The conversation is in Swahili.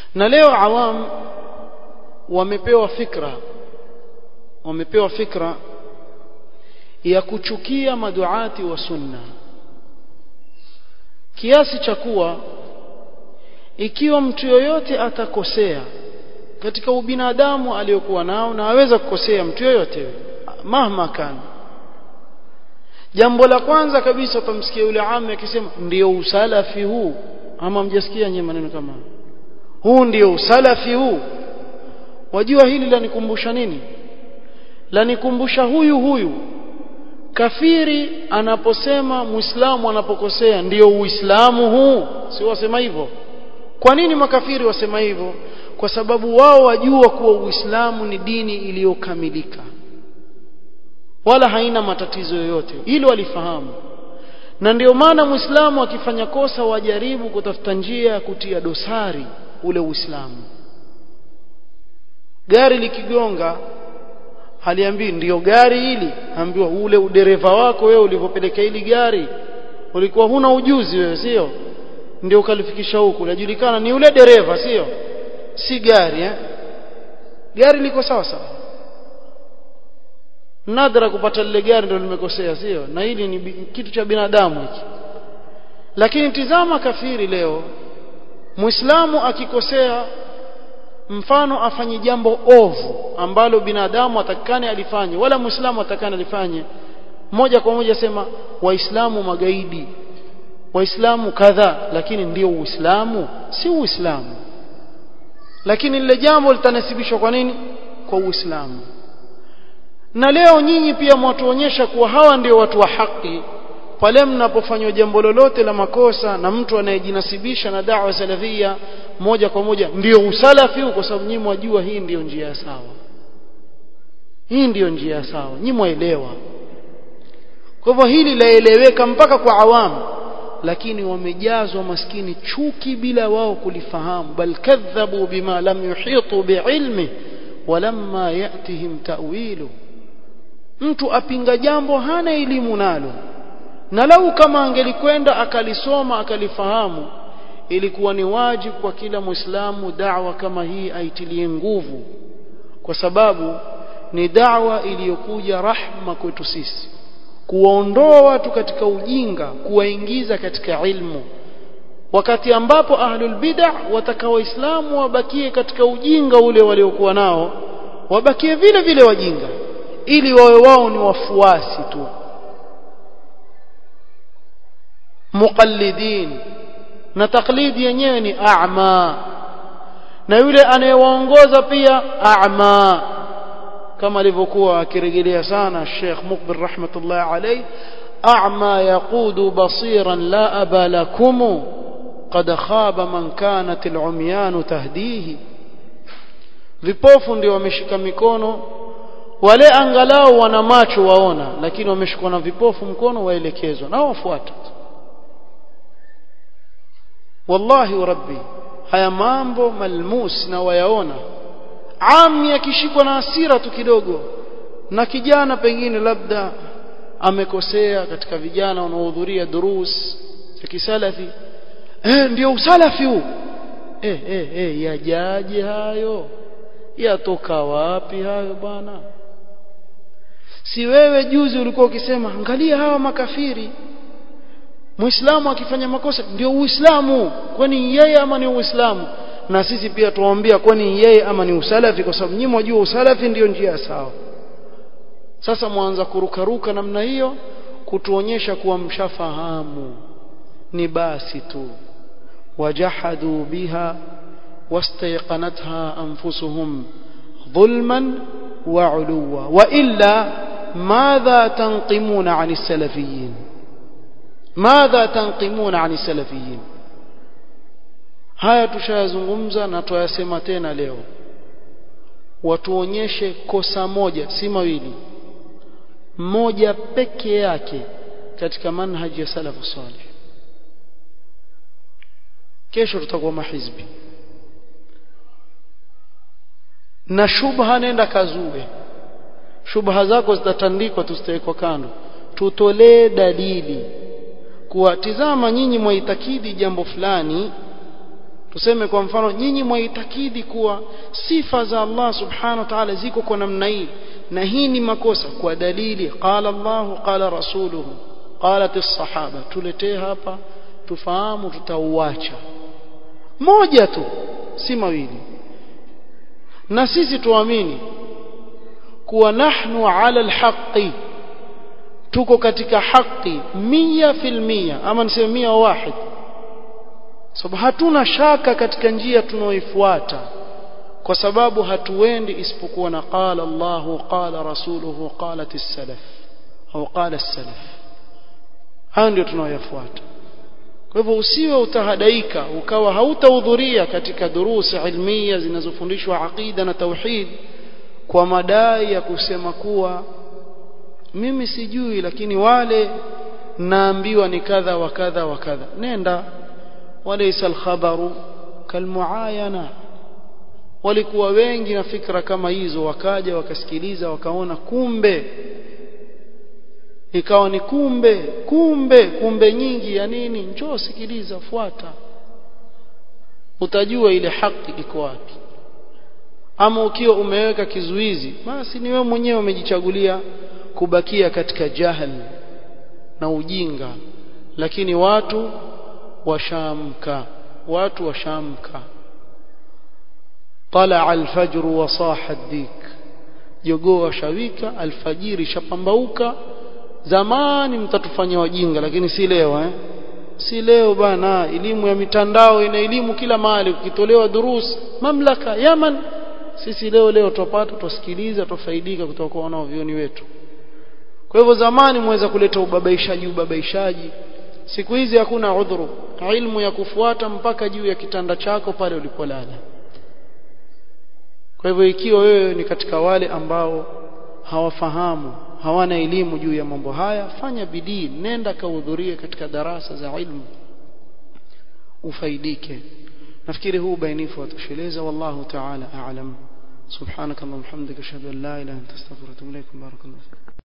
na leo awam wamepewa fikra wamepewa fikra ya kuchukia maduati wa sunna kiasi cha kuwa ikiwa mtu yoyote atakosea katika ubinadamu aliyokuwa nao na aweza kukosea mtu yoyote mahma kana jambo la kwanza kabisa utamsikia yule ami akisema ndio usalafi huu ama mjasikia nyinyi maneno kama huu ndio usalafi huu wajua hili lanikumbusha nini lanikumbusha huyu huyu kafiri anaposema muislamu anapokosea ndio uislamu huu si wasema hivyo kwa nini makafiri wasema hivyo kwa sababu wao wajua kuwa uislamu ni dini iliyokamilika wala haina matatizo yoyote hilo walifahamu na ndio maana muislamu akifanya kosa wajaribu kutafuta njia ya kutia dosari ule uislamu gari likigonga haliambii ndiyo gari hili ambiwa ule udereva wako wewe ulivyopeleka hili gari ulikuwa huna ujuzi wewe sio ndio ukalifikisha huku unajulikana ni ule dereva sio si gari eh? gari liko sawa sawa nadra kupata lile gari ndio limekosea sio na hili ni kitu cha binadamu hiki lakini tizama kafiri leo muislamu akikosea mfano afanye jambo ovu ambalo binadamu atakane alifanye wala muislamu atakane alifanye moja kwa moja sema waislamu magaidi waislamu kadha lakini ndio uislamu si uislamu lakini lile jambo litanasibishwa kwa nini kwa uislamu na leo nyinyi pia mwatuonyesha kuwa hawa ndio watu wa haki pale mnapofanywa jambo lolote la makosa na mtu anayejinasibisha na da'wa salafia moja kwa moja ndio usalafi kwa sababu nyinyi mwajua hii ndiyo njia ya sawa hii ndiyo njia ya sawa nyinyi mwaelewa kwa hivyo hili laeleweka mpaka kwa awamu lakini wamejazwa maskini chuki bila wao kulifahamu bal kadhabu bima lam yuhitu biilmi walamma yatihim ta'wilu mtu apinga jambo hana elimu nalo na lau kama angelikwenda akalisoma akalifahamu ilikuwa ni wajibu kwa kila muislamu da'wa kama hii aitilie nguvu kwa sababu ni da'wa iliyokuja rahma kwetu sisi kuwaondoa watu katika ujinga kuwaingiza katika ilmu wakati ambapo ahlul bid'ah wataka waislamu wabakie katika ujinga ule waliokuwa nao wabakie vile vile wajinga ili wawe wao ni wafuasi tu muqallidin na taklidi yenyewe ni a'ma na yule anayewaongoza pia a'ma kama alivyokuwa akirejelea sana Sheikh Mukbil rahmatullah alayhi a'ma yaqudu basiran la aba lakum qad khaba man kanat al'umyan tahdihi vipofu ndio wameshika mikono wale angalau wana macho waona lakini wameshikwa na vipofu mkono waelekezwa na wafuata wallahi wa rabbi haya mambo malmus na wayaona ami akishikwa na hasira tu kidogo na kijana pengine labda amekosea katika vijana wanaohudhuria durus za kisalafi eh ndio usalafi huu eh eh eh yajaje hayo yatoka wapi hayo bwana si wewe juzi ulikuwa ukisema angalia hawa makafiri muislamu akifanya makosa ndio uislamu kwani yeye ama ni uislamu na sisi pia tuwaambia kwani yeye ama ni usalafi kwa sababu nyinyi mwajua usalafi ndio njia sawa sasa mwanza kurukaruka namna hiyo kutuonyesha kuwa mshafahamu ni basi tu wajahadu biha wastayqanatha anfusuhum dhulman wa uluwa wa illa madha tanqimuna 'ani salafiyin madha tanqimuna 'ani salafiyin haya tushayazungumza na tuyasema tena leo watuonyeshe kosa moja si mawili moja peke yake katika manhaji ya salafu salih kesho tutakuwa mahizbi na shubha nenda kazue shubha zako zitatandikwa tusitawekwa kando tutolee dalili kuwa tizama nyinyi mwaitakidi jambo fulani tuseme kwa mfano nyinyi mwaitakidi kuwa sifa za Allah subhanahu wa ta'ala ziko kwa namna hii na hii ni makosa kwa dalili qala Allah qala rasuluhu qalat as-sahaba tuletee hapa tufahamu tutauacha moja tu si mawili na sisi tuamini kuwa nahnu ala alhaqi tuko katika haki mia fil mia ama niseme mia wahid sababu hatuna shaka katika njia tunaoifuata kwa sababu hatuendi isipokuwa na qala Allahu qala rasuluhu qalat as-salaf au qala as-salaf hayo ndio tunaoyafuata kwa hivyo usiwe utahadaika ukawa hautahudhuria katika durusi ilmia zinazofundishwa aqida na tauhid kwa madai ya kusema kuwa mimi sijui lakini wale naambiwa ni kadha wa kadha wa kadha nenda walaysa alkhabaru kalmuayana walikuwa wengi na fikra kama hizo wakaja wakasikiliza wakaona kumbe ikawa ni kumbe kumbe kumbe nyingi ya nini njoo sikiliza fuata utajua ile haki iko wapi ama ukiwa umeweka kizuizi basi ni wewe mwenyewe umejichagulia kubakia katika jahal na ujinga lakini watu washamka watu washamka طلع الفجر وصاح الديك jogoo washawika alfajiri shapambauka zamani mtatufanya wajinga lakini si leo eh si leo bana elimu ya mitandao ina elimu kila mahali ukitolewa durus mamlaka Yaman sisi leo leo tupata tusikiliza tufaidika kutoka kwa wanaovioni wetu kwa hivyo zamani mweza kuleta ubabaishaji ubabaishaji siku hizi hakuna udhuru ilmu ya kufuata mpaka juu ya kitanda chako pale ulipolala kwa hivyo ikiwa wewe ni katika wale ambao hawafahamu hawana elimu juu ya mambo haya fanya bidii nenda kahudhurie katika darasa za ilmu ufaidike nafikiri huu bainifu watosheleza wallahu ta'ala a'lam subhanaka allahumma hamdika ashhadu an la ilaha illa anta astaghfiruka wa atubu ilaik barakallahu